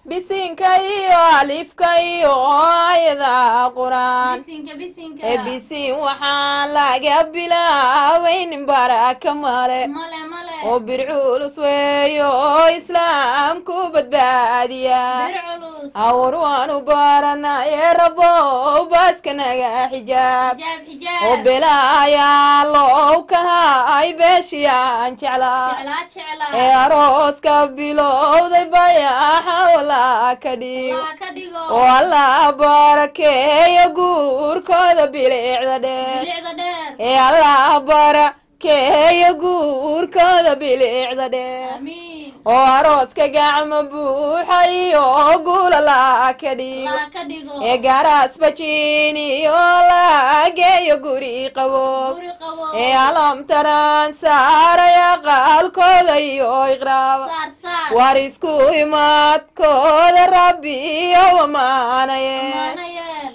bisinka iyo alifka iyo ayada qur-aan bisinka bisinka ee bisin waxaan laga bilaabaynin baraka male male male oo bir culus weeyo oo islaamku badbaadiya bir culus awar waanu baranaye rabow baaska naga xijaab xijaab oo xijaab belaayaa low kahay beeshiyaan jeclaa jeclaa jeclaa ee arooska bilowday bayaxa walaa ka dhig laa ka dhigo oo allah barakeeya guurkooda bilicda dheer bilicda dheer ee allah barakeeya guurkooda bilicda dheer amiin oo arooska gacmo buuxa iyo guula laa ka dhigo laa ka dhigo ee gaaraas bajiin iyo lageeyo guri qabow guri qabo ee alamtaraan saaraya qaalkooda iyo iqraaba saar saar war isku imaadkooda rabbi iyo wamaanaye maana yeel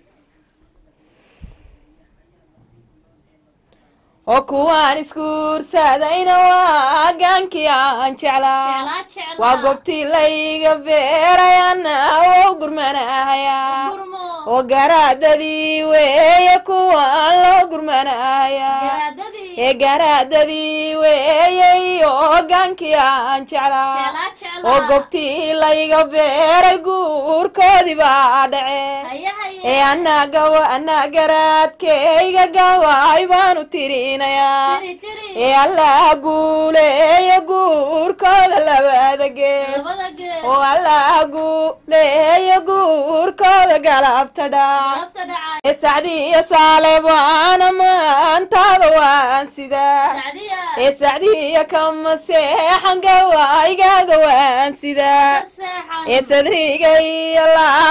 oo kuwaan isguursadayna waa gaankii aan jeclaa jeclaa jeclaa waa goobtii layga beerayana oo gurmanahayaa gurmo oo garaadadii weeye kuwaan loo gurmanahayaa garaadadii ee garaadadii weeye iyo gaankii aan jeclaa jeclaa jeclaa oo goobtii layga beeray guurkoodii baa dhacee haya haya ee anagawa anaa garaadkayga gawaay baanu tirinayaa tiri tiri ee allah guuleeya guurkooda labada gees labada geed oo allah guuleeya guurkooda galabta dhac galabta dhacay ee sacdiya saale waana maantaada waan sidaa sacdiya ee sacdiya kama seexan gawaaygaga waan sidaa ka seexan ee sadriga iyo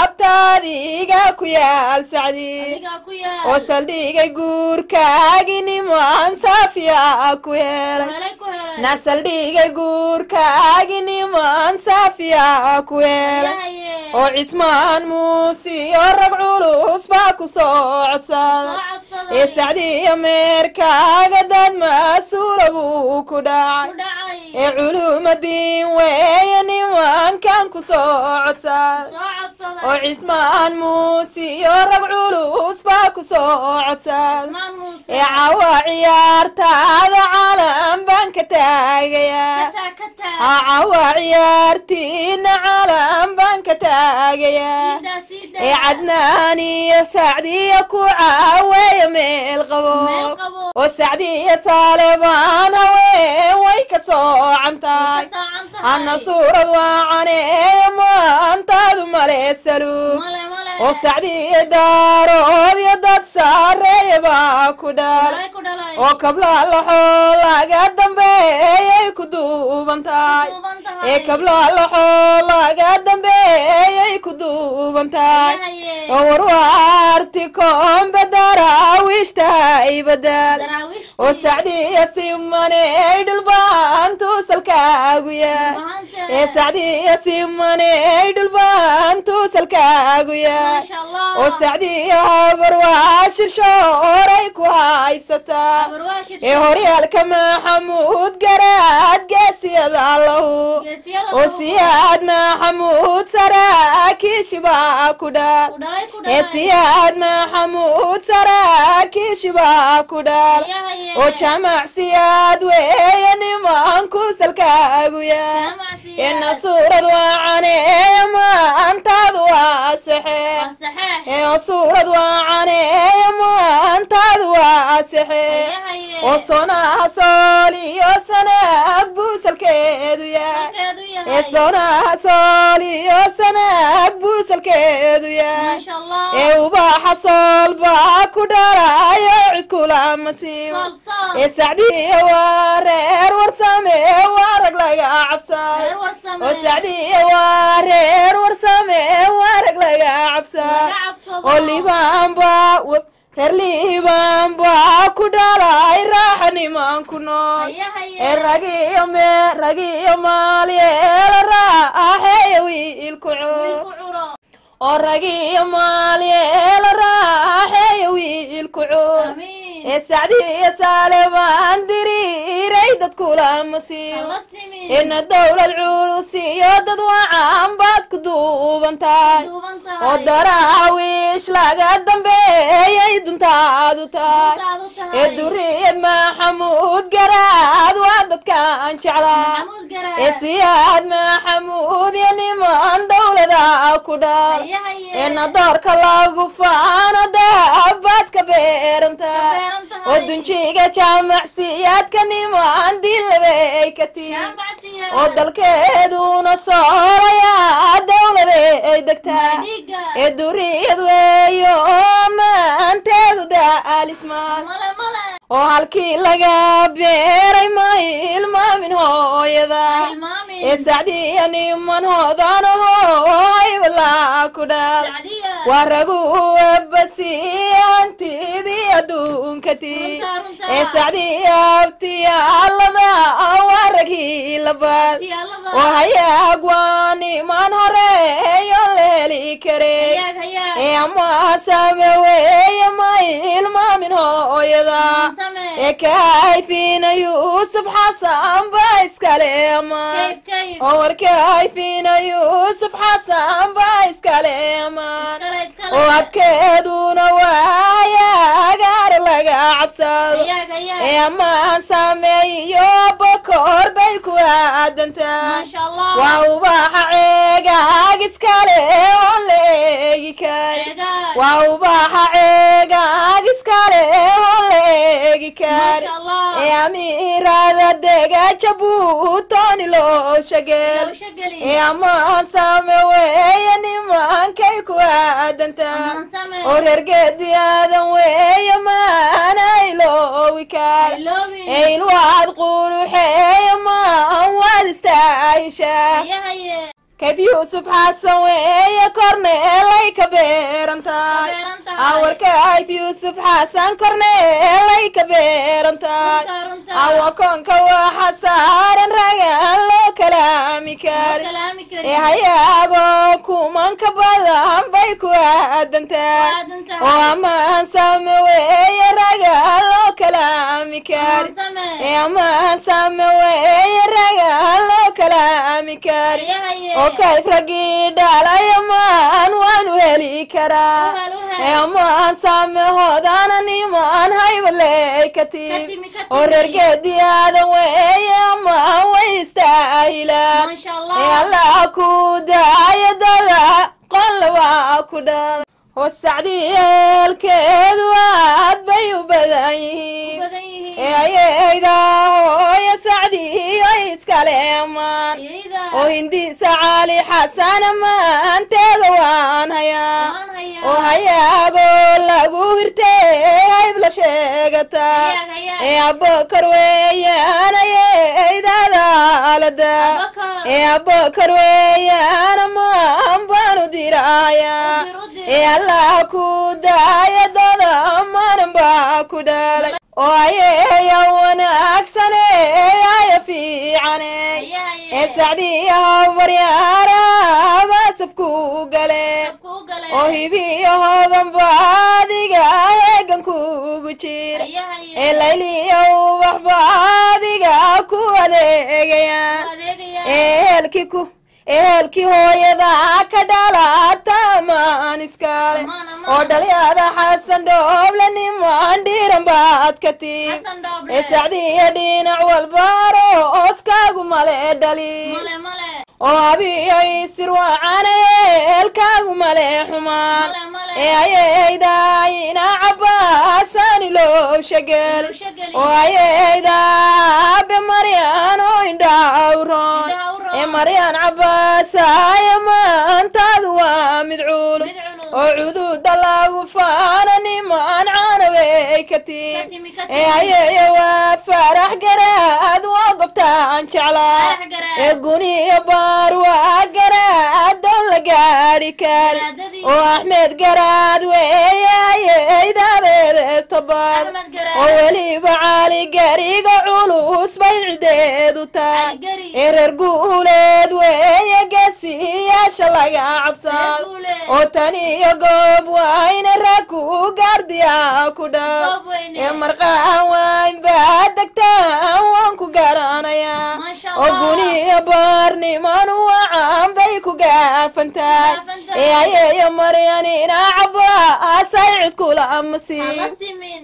laabtaadiga ku yaal sacdi adigaa ku oo yaal saldhigay guurkaagi nimaan saafiya ku helay helay ku helay na saldhigay guurkaagi nimaan saafiya ku helay haya haye oo cismaan muusiyo rag culus baa ku soo codsada soo codsaday ee sacdiya meerkaaga dad mas-uula buu ku dhacay ku dhacay ee culumadiin weeye nimankan ku soo codsada soo codsaday oo cismaan muusiyo rag culus baa ku soo codsada maan muuse ee cawa ciyaartaada calan baan ka taagayaa kataa kataa aa cawa ciyaartiina calan baan ka taagayaa siidaa siidaa ee cadnaan iyo sacdiya ku caaweeya meel qabo meel qabo oo sacdiya saalebaan haween way ka soocantahay ka saacan tahay ana suurad waacaneeya maantaadu maleesalu male male oo sacdiya daarood iyo dad saareeya baa ku dhal Malay ku dhalay oo kablaalaxoo laga dambeeyay ku duuban tahay duuban tahay ee kablaalaxoo laga dambeeyay ku duuban tahay haye oo warwaarti koombe daraawiishtahay badal daraawiishtii oo sacdiya simaney dhulbaantu salkaagu yaay mahante ee sacdiya simaney dhulbaantu salkaagu yaay maasha allah oo sacdiya habar waa shirshooray ku haybsataa barwaashir ee horyaalka maxamuud garaad geesiyada lahu geesiyada oo siyaad maxamuud saraakiishi baa ku dhaal ku dhalay ku ee dhalay siyaad maxamuud saraakiishi baa ku dhaal haya haye oo jamac siyaad weeye nimanku salkaagu yaay jaamacsiya ina suurad waacaneeya maantaadu waa saxee waa saxeex ee oo suurad waacaneeya maantaadu waa saxee haya haye oo sonaha sool iyo sanaag buu salkeedu yahay salkeedu ee yahay sonaha sool iyo sanaag buu salkeedu yahay maasha allah ee ubaxa sool baa ku dhalayo cid kulama siibo sool sool ee sacdiya waa reer warsame waa rag laga cabsayo reer warsame oo sacdiya waa reer warsame waa rag laga cabsayo laga cabsado oo liibaan baa w- reer liibaan baa ku dhalay raaxa niman ku nool haya haye ee ragiyo me ragiyo maalyeela raaxeeya wiilku coo wiilku curo oo ragiyo maalyeela raaxeeya wiilku coo amiin ee sacdiya saalebaan diriiray dadkulama siiyo alla simin ina dowlad culus iyo dad wacan baad ku duuban tahay duuban oo tahay daraawiish laga dambeeyay duntaadu tahay Duntaadu tahay. ee duriyad maxamuud garaad waa dadkaan jeclaa maxamuud garaad ee siyaad maxamuud iyo niman dowlada ku dhal Haye, haye. ee nadoorka lagu faano daabaad ka beeran tahay beeran tahay. oo dunjiga jaamacsiyaadka niman dilabay ka tii Shaambacsiya. oo dalkeeduna soolaya dowladay degtaa dhiiga ee duriyad weeyo maanteedu daalismaan male male oo halkii laga beeray ma ilmaamin hooyada Hilmaamin. ee sacdiya niman hoodanaho haybalaa ku dhal sacdiya waa ragu wabasiya hantidii adduunka tii Runta, runta. ee sacdiya abtiyaalada waa ragii labaad tiyaalada oo hayaag waa niman horeeyo la heli karey hayaag hayaag ee ama same weeye ma ilmaamin hooyada same ee kahayfiina yuusuf xasan ba iskale amaan kayf kayf oo warkahayfiina yuusuf xasan ba iskale amaan iskale iskale oo abkeeduna waaya agaar laga cabsado hayaag hayaag ee amaan sameeyo bokoor bay ku aadantaa maasha allah waa ubaxa ceegaag iskale oon la eegi karin Ceegaag. waa ubaxa ceegaag iskale oon la eegi karin maasha allah ee amiirada dega jabuutoni loo shageel Lowsha geli. ee amaan same weeye nimankay ku aadantaa Amaan same. oo reer geedi aadan weeye maana iloowi karin Iloobin. eilwaad quruxeeya maan waad istaahishaa haye haye kayf yuusuf xasan weeye korneelay ka beeran tahay beeran tahay. awarka kayf yuusuf xasan korneelay ka beeran tahay runta runta awa koonka waxa saaran ragaan loo kalaami karin kalaami ee kari hayaagoo kumanka badan bay ku aadantaa aadan tahay. oo amaan same weeye ragaan loo kalaami karin same ee amaan same weeye ragaan loo kalaami karin haye haye oo kayf raggii dhalay amaan waanu heli karaa Uhel, uhel. ee amaan same hoodana nimaan haybaley ka Ka tiim timi, ka oo timi. reer geedi aadan weeye amaan way istaahilaan maasha ee allah allah ku daaya dada qolle waa ku dhalay oo sacdiyeelkeedu aad bay u badan yihiin badan yihiin ee ayayda hooya sacdiyo iskale amaan iyada oo hindiisa cali xasan amaanteeda waan hayaa waan hayaa oo hayaagoo lagu hirtee hayb la sheegataa hayaag hayaag ee abokar weeyaan ayaydaada alada Abubakar. ee abokar weeyaan amaan baanu dirahayaa Udir, udir. ee allah ku daaya dada amaanan baa ku dhalay oo ayeeya wanaagsane aya fiicane haye haye ee sacdiyaha baryaaraha baasafku gale Safku u galay oo hibiyahoodan baadiga heegan kugu jira haye haye ee layliya ubax baadiga ku adeegaya adeegaya ehelkii ku ehelkii hooyada ka dhalata amaan iskale Amaan, amaan. oo dhalyada xasan dhooble niman dhiiran baad ka tii xasan dhooble ee sacdiya dhinac walbaaro ooskaagu male dhali male male oo abiyo isir wacane eelkaagu male xumaan male male ee ayaydaayina cabaasaani loo shagel Lowsha geli. oo ayayda abe maryan oo indhawroon Indhaha u roon. ee maryan cabaasaya maantaadu waa mid culus Mid culus. oo cududa lagu faana niman caanabey ka Ka tiin timi, ka ee timi. ayaya waa farax garaad waa gobtaan jeclaa Farax garaad. ee guniyo baar waa garaad doon la gaadhi kari Garaadadii. Gedi. oo axmed garaad weeyayeydadeedebtabad Axmed Garaad. oo weliba cali gariga culus bay cideedu tahay Cali Gari. ee reer guuleed weeye geesiyaasha laga cabsado Reer Guuleed. oo tan iyo goob wayne rag ku gaardiya ku dhaw Goob weyne. ee marqaan wayn baa degtaan waan ku garanayaa Masha oo Allah. guniyo baarniman wacan bay ku gaafantahay Gaafantahay. ee ayeeyo maryanina cabaasay cid kula masiib Hala simin.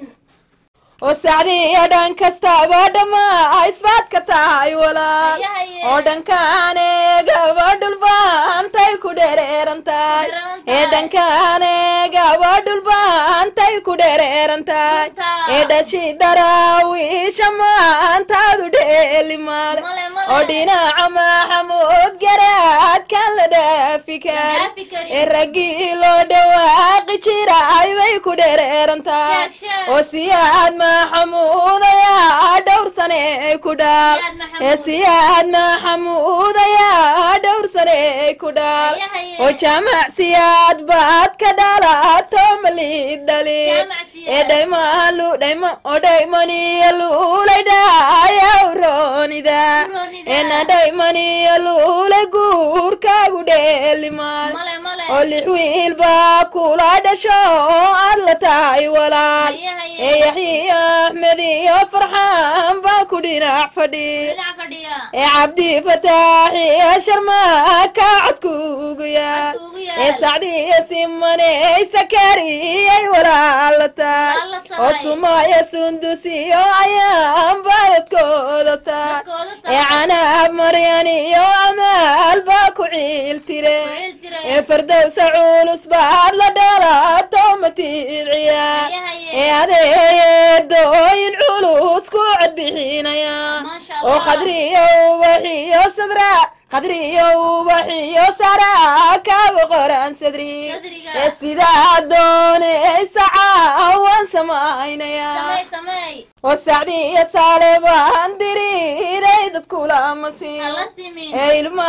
oo sacdiiyo dhan kastaba dhammaa isbaad ka tahay walaal Haye, haye. oo dhankaane gabadhulbaantay ku dhereerantahay Dheereerantahay. ee dhankaane gabadhulbaantay ku dhereerantahay Runtahay. ee dhashi daraawiisha maantaadu dheeli maale Male, male. oo dhinaca maxamuud garaadkan la dhaafi kari dhaafi karin. ee raggii loo dhawaaqi jiray bay ku dhereerantahay Sheeg, sheeg. oo siyaad maxamuud ayaa dhowr sane ku dhaal Siyaad Maxamuud. ee siyaad maxamuud ayaa dhowr sane ku dhaal Haye, haye. oo jaamac siyaad baad ka dhalato malid dhali Jaamac Siyaad. ee dhaymalu dhayma oo dhaymaniyo luulay dhaayaw roonida Roonida. ee na dhaymaniyo luulay guurkaagu dheelimaal Male, male. oo lix wiil baa kula dhasho oo aad la tahay walaal Haye, haye. ee yaxya axmed iyo farxaan baa ku dhinac fadhi Dhinac fadhiya. ee cabdi fataax iyo sharmaaka codkuugu yaal Codkuugu yaal. ee sacdiyo simaney sakariyay walaal la tahay Walaal la tahay. oo sumaya sundusiyo ayaan baadadkooda tahay Dadkooda tahay. ee canaab maryan iyo amaal baa ku ciil tire Ku ciil tire. ee fardowsa culus baad la dhalato matiid ciyaar Haye, haye. ee adeeyedooyin culus ku codbixinaya Masha oo Allah. khadriyo ubaxiyo sadra khadriyo ubaxiyo sara kaaga qoran sadri Sadriga. ee sidaa doonaysa caawaan samaynaya Samey, samey. oo sacdiyo saale baan diriiray dadkula masiin Hala simin. ee ilma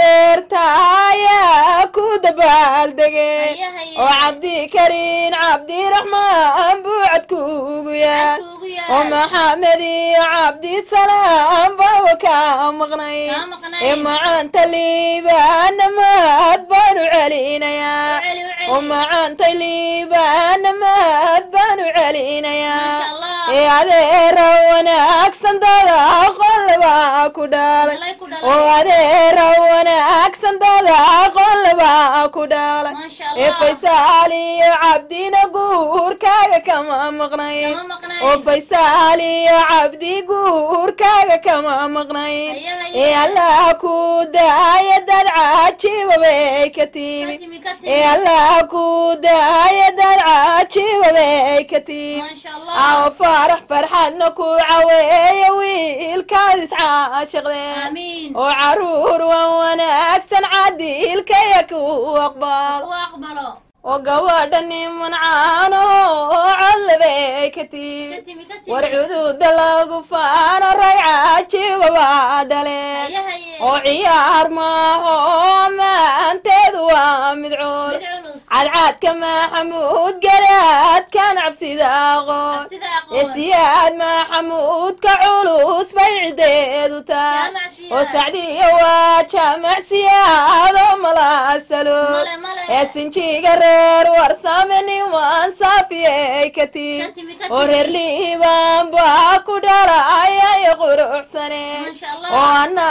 adeertaaya ku dabaaldegay Haye, haye. oo cabdikariin cabdiraxmaan buucad kuugu yaal Codkuugu yaal. oo maxamed iyo cabdisalaam bawa ka maqnay Kaa maqnay. ee macaanta liibaanamaad baanu celinayaa U celi, u celi. oo macaanta liibaanamaad baanu celinayaa Masha Allah. ee adeera wanaagsan dada qolbaa ku dhalay Dhalay ku dhalay. oo adeera wanaagsan dada qolbaa ku dhalay Masha ee Allah. faysaal iyo cabdina guurkaaga kama maqnayn Kama maqnayn. oo faysaal iyo cabdi guurkaaga kama maqnayn Haye, haye. ee allah ku daaya dad cajiiba bay ka timi Ka timi, ka timi. ee allah ku daaya dad cajiiba bay ka timi Masha Allah. aw farax farxadna ku caweeya wiilkaad iscaashiqdeen Amiin. oo caruur wan wanaagsan cadiilkaya ku aqbal U aqbalo. oo gabadha niman caano oo codlabay ka timi Ka timi, ka timi. war cududa lagu faano rag cajiiba baa dhaleen Haye, haye. oo ciyaar maaho maanteedu waa mid cuul Mid culus. cadcaadka maxamuud garaadkan cabsida aqoon Cabsida aqoon. ee siyaad maxamuudka culus bay cideedu tahay Jaamac siyaad. oo sacdiyo waa jaamac siyaado malaasalo Male, male. ee sinjiga reer warsame niman saafiyey ka Ka timi timi, ka oo timi. reer liibaan baa ku dhalaya iyo quruxsane Masha Allah. oo anna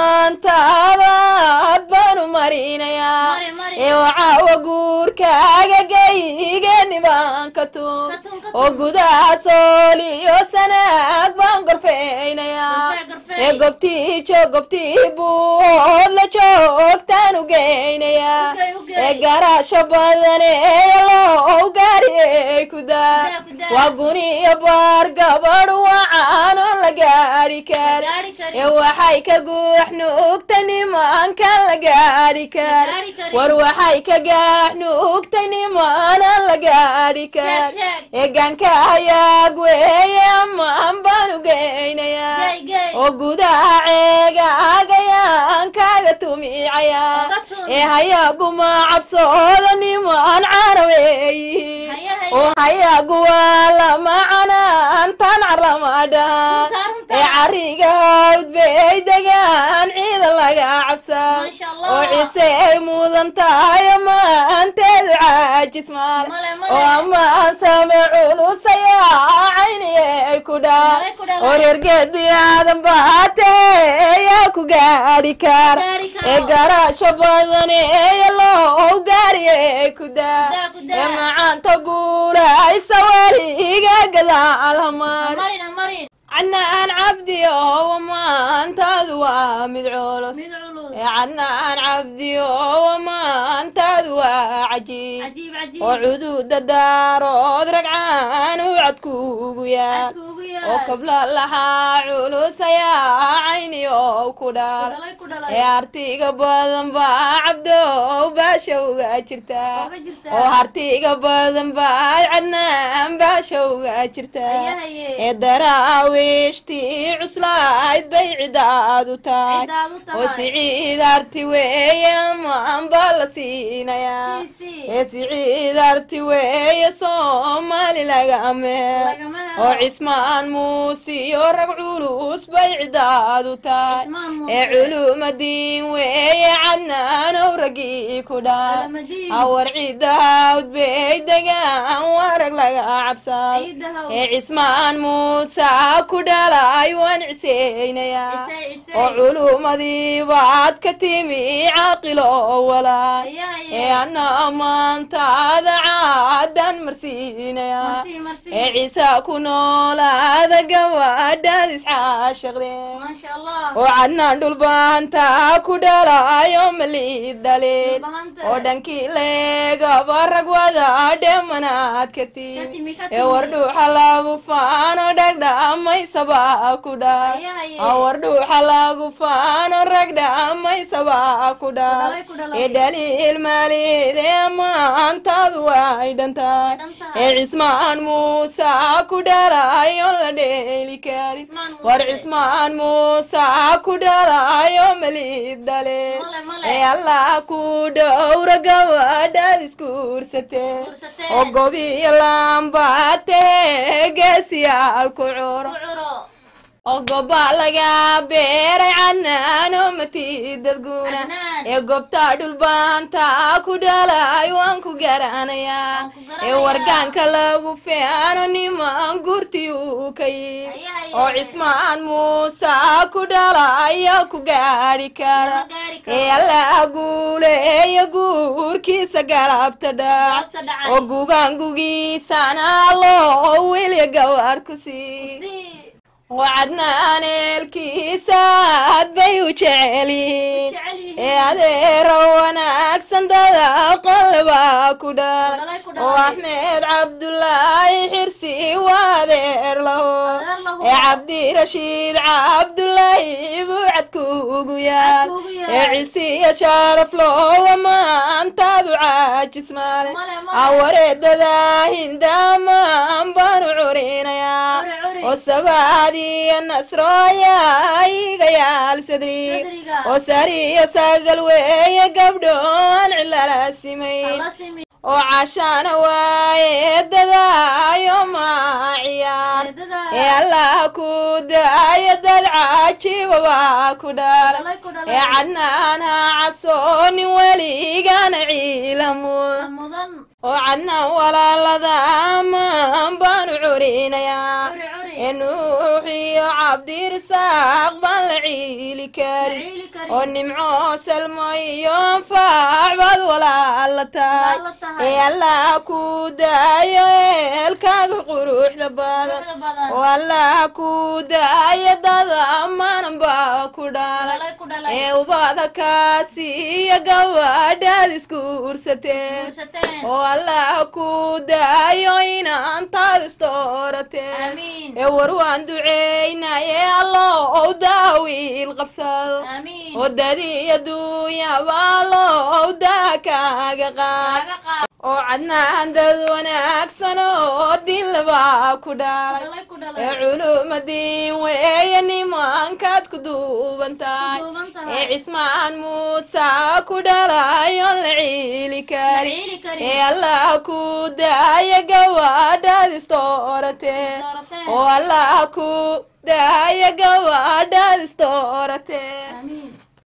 maantaadaad baanu marinayaa Mari, mari. ee wacaawa guurkaaga geygeni baan ka tun Ka tun, ka tun. oo gudaha sool iyo sanaag baan gorfeynayaa Gorfee, gorfee. ee gobtii joog gobtii buud la joogtaan u geynayaa U gey, u gey. ee garaasho badan ee loo gaariyey ku daa Ku daa, ku daa. waa guniyo baar gabadh wacan oo la gaari kar gaari karin. ee waxay ka guux nuugtay nimankan la gaari kar gaari karin. war waxay ka gaax nuugtay nimanan la gaari kar Sheeg, sheeg. ee gaanka hayaag weeye amaan baan u geynayaa Gey, gey. oo gudaha ceega agayaan kaaga tu tumicaya Oga tumi. ee hayaguma cabsooda niman carabeeyi Haya, haya. oo hayagu waa lama canaan tan caramadhaan Runta, runta. ee cariga hawd bay degaan ciida laga cabsan Masha Allah. oo ciise ay mudan tahay maanteedu caajis maale Male, male. oo amaan same culusaya cayniyay ku dhaan Male ku dhalay. oo reergeedi aadan baatee yaa ku gaadhi kara Gaari karo. ee garaasho badan ee loo gaariyay ku daa Ku daa, ku daa. ee macaanta guulaysa weliga gadaal hamaar marin ha marin cadnaan cabdi oo maantaadu waa mid culus mid culus ee cadnaan cabdi oo maantaadu waa cajiib cajiib cajiib oo cududa daarood ragcaan u cadkuugu yaal Cadku ugu oo yaal kabla lahaa culus ayaa cayni oo ku ku dhaal dhalay ku ee dhalay hartiga badan baa cabdow baasha uga jirtaa Uga jirtaa. oo hartiga badan baa cadnaan baasha uga jirtaa Haya, haye. ee daraawiishtii cuslayd bay cidaad u tahay Cidaad u tahay. oo siciid harti weeye maan baa la siinayaa Sii, sii. ee siciid harti weeye soomaali laga meel Lagama helo. oo cismaan muuse iyo rag culus bay cidaad u tahay Cismaan Muuse. ee culumadiin weeye cadnaanow raggii ku dhaal Culimadiin. awar ciidda hawd bay degaan waa rag laga cabsado Ciidda hawd. ee cismaan muuse ku dhalay waan ciseynayaa Cisey, cisey. oo culumadii baad ka timi caaqilo walaal Haya, haye. ee ana maantaada caadan marsiinayaa Marsi, marsi. ee ciise ku noolaada gabadhaad iscaashaqdeen maasha allah oo cadnaan dhulbaanta ku dhalayo malid dhaleen Dhulbahanta. oo dhankii leegaba rag wada dhemanaad ka Ka timi timi, ka ee timi. wardhuuxa lagu faano dhagdhamaysaba ku dhaal Haya, haye. aa wardhuuxa lagu faano rag dhamaysaba ku dhaal Ku dhalay, ku dhalay. ee dhaliil maalidee maantaadu way dhantahay Dhan tahay. ee cismaan muuse ku dhalayo la dheeli karin Cismaan Muuse. war cismaan muuse ku dhalayo malid dhale Male, male. ee allah ku dhowra gabadhaad iskuursateen Iskuursateen. oo gobiyo laambaatee geesiyaal ku curo ku curo oo goba laga beeray cadnaan oo matidad guuna Cadnaan. ee gobta dhulbaanta ku dhalay waan ku garanayaa Waan ku garanayaa. ee wargaanka lagu feano niman gurti uu ka yimi Haya, haye. oo cismaan muuse ku dhalaya ku gaadhi kara Lama gaari karo. ee alla guuleeya guurkiisa galabta dhac Galabta dhacay. oo gugaangugiisana loo wilya gawaar ku sii si wacadnaan eelkiisa aad bay u jecelyihiin jecel yihiin. ee adeero wanaagsan dada qolba ku dhalay Dhalay ku dhalay. oo axmed cabdulaahi xirsi waa adeer laho Adeer laho. ee cabdirashiid cabdulaahi buu cadkuugu yaal Cadkuugu yaal. ee cisiya sharaf loowa maantaadu caajis maale Male, male. awareedada hindaamaan baanu curinayaa Curi, curi. oo sabaadiyo nasrooya iga yaal sadri Sadriga. oo sariyo sagal weeye gabdhoon cilala simayn Hala simi. oo cashaana waaye dadaayo maaciyaar Eedada. ee allah ku daayo dad cajiiba waa ku dhalay Dhalay ku dhalay. ee cadnaan ha cabsoonin weligana ciilamud mudan oo cadnaan walaalada amaan baanu curinayaa curi curi ee nuux iyo cabdirisaaq baan la ciili karin ciili kari oo nimco salmo iyo anfaac baad walaala tahay Walaala tahay. ee allah ku daayo eelkaaga quruxda badan Quruxda badan. oo allah ku daayo dada amaanan baa ku dhalay Dhalay ku dhalay. ee ubada kaasi iyo gabadhaad iskuursateen guursateen oo allah ku daayo inaantaad istoorateen Amiin. ee war waan duceynaye allow daawiil qabsado aamiin oo dadi adduunyaba allow daa kaaga qaad laga qaad oo cadnaan dad wanaagsan oo din qalbaa ku dhalay Dhalay ku ee dhalay. culumadiin weeye nimankaad ku duuban tahay Duuban ee tahay. cismaan muuse ku dhalayoon la ciili kari Ciili karin. ee allah ku daaya gawaadhaad istooratee Dooratee. oo allah ku daaya gawaadhaad istooratee Amiin.